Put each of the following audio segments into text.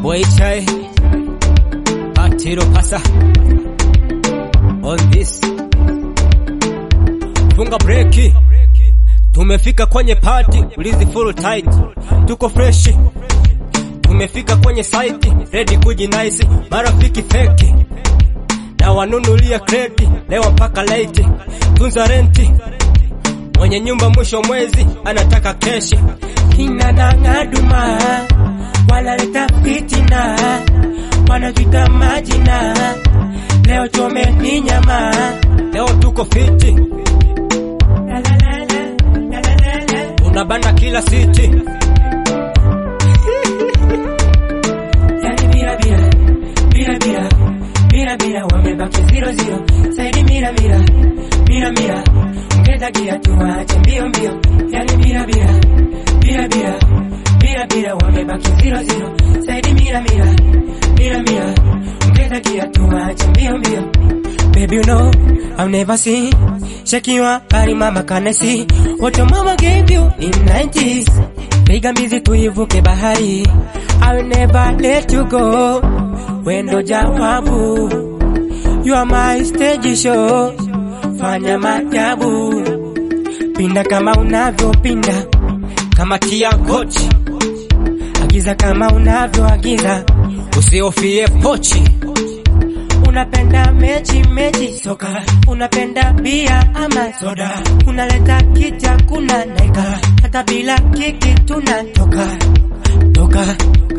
Boy chai Patiro pasa On this Funga breki Tumefika kwenye party Ulizi full tight Tuko fresh Tumefika kwenye site Ready kujinaisi Marafiki feki Na wanunulia kredi Leo mpaka late Tunza renti Mwenye nyumba mwisho mwezi Anataka keshi kina nangaduma wanaleta fitina wanavita majina leo chome ni nyama Leo tuko fiti La, la, la, la, la, la, la, la. Tunabana kila city Yani mira mira mira mira mira mira wamebaki zero zero saidi mira mira mira mira ongeza gia tuache mbio mbio yani mira mira mira mira mira mira wamebaki zero zero saidi mira mira mira mira ongeza gia tuache mbio mbio Baby, you know, I've never seen shaking your body, mama, can I see what your mama gave you in 90s? Piga mbizi tuivuke bahari, I will never let you go. Wendo jawabu, you are my stage show. Fanya majabu, pinda kama unavyopinda, Kama tia kochi agiza kama unavyoagiza. Usiofie pochi Unapenda mechi mechi soka, unapenda bia ama soda, unaleta kicha kuna naika, hata bila kiki tunatoka toka.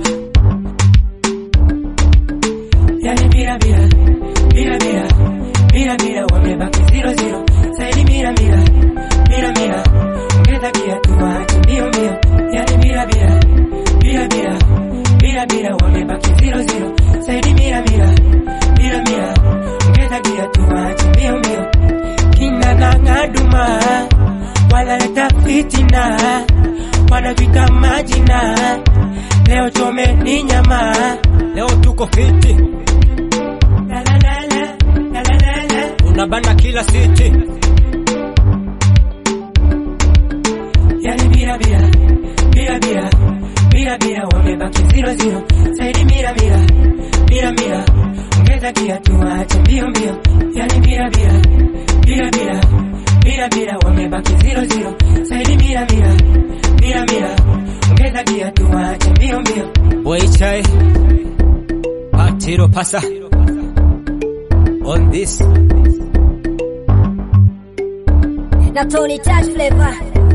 Yani mira mira mira mira mira mira, wamebaki zero zero, saidi mira mira mira mira, ongeza kia tuache mbio mbio. Yani mira mira mira mira mira mira, wamebaki zero zero, saidi mira mira mira mira, ongeza gia tuache mbio mbio. Kina nangaduma wanaleta fitina, wanavita majina, leo chome ni nyama. Leo tuko fiti La la la la la la la la. Tunabana kila city Yani mira mira mira mira mira mira, wamebaki zero zero, saidi mira mira mira mira, ongeza gia tuache mbio mbio. Yani mira mira mira mira mira mira, wamebaki zero zero, saidi mira mira mira mira, ongeza gia tuache mbio mbio. Boy chai Patiro pasa On this na Tony Touch Flavor